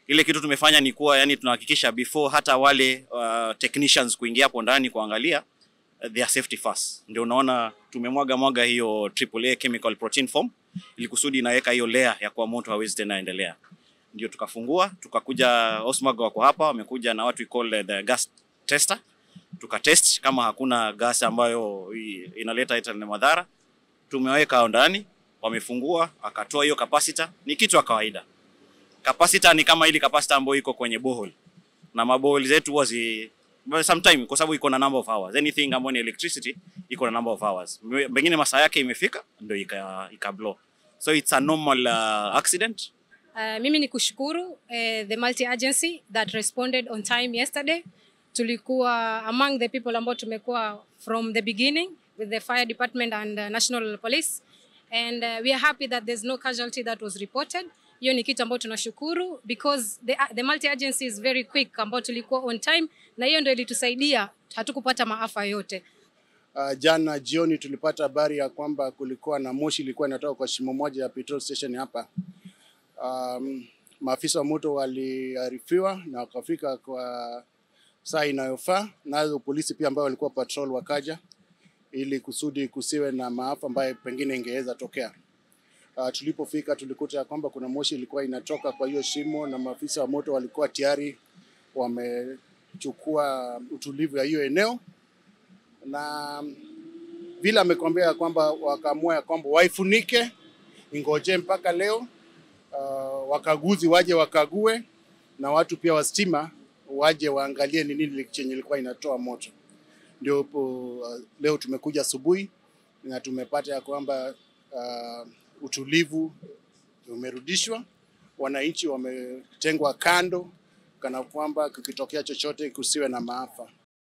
Ile kitu tumefanya ni kuwa yani tunahakikisha before hata wale uh, technicians kuingia hapo ndani kuangalia uh, their safety first. Ndio unaona tumemwaga mwaga hiyo AAA chemical protein foam ili kusudi inaweka hiyo layer ya kuwa moto hawezi tena endelea. Ndio tukafungua tukakuja, Osmag wako hapa, wamekuja na watu we call the gas tester, tukatest kama hakuna gas ambayo i- inaleta ita ni madhara. Tumeweka hao ndani, wamefungua, akatoa hiyo capacitor, ni kitu ya kawaida. Capacitor ni kama ile capacitor ambayo iko kwenye borehole na maborehole zetu huwa zi well, sometime kwa sababu iko na number of hours. Anything ambayo ni electricity iko na number of hours. Mwe- Pengine masaa yake imefika ndio ika, ika blow. So it's a normal uh, accident. Uh, mimi ni kushukuru uh, the multi agency that responded on time yesterday. Tulikuwa among the people ambao tumekuwa from the beginning with the fire department and uh, national police and uh, we are happy that there's no casualty that was reported. Hiyo ni kitu ambayo tunashukuru because the, the multi agency is very quick ambao tulikuwa on time na hiyo ndio ilitusaidia hatukupata maafa yote. Uh, jana jioni tulipata habari ya kwamba kulikuwa na moshi ilikuwa inatoka kwa shimo moja ya petrol station hapa. Um, maafisa wa moto waliarifiwa na wakafika kwa saa inayofaa, nazo polisi pia ambao walikuwa patrol wakaja ili kusudi kusiwe na maafa ambayo pengine ingeweza tokea. Uh, tulipofika tulikuta ya kwamba kuna moshi ilikuwa inatoka kwa hiyo shimo na maafisa wa moto walikuwa tayari wamechukua utulivu ya hiyo eneo na vile amekwambia ya kwamba wakaamua ya kwamba waifunike ingoje mpaka leo uh, wakaguzi waje wakague na watu pia wa stima waje waangalie ni nini chenye ilikuwa inatoa moto. Ndio uh, leo tumekuja asubuhi na tumepata ya kwamba uh, utulivu umerudishwa, wananchi wametengwa kando kana kwamba kukitokea chochote kusiwe na maafa.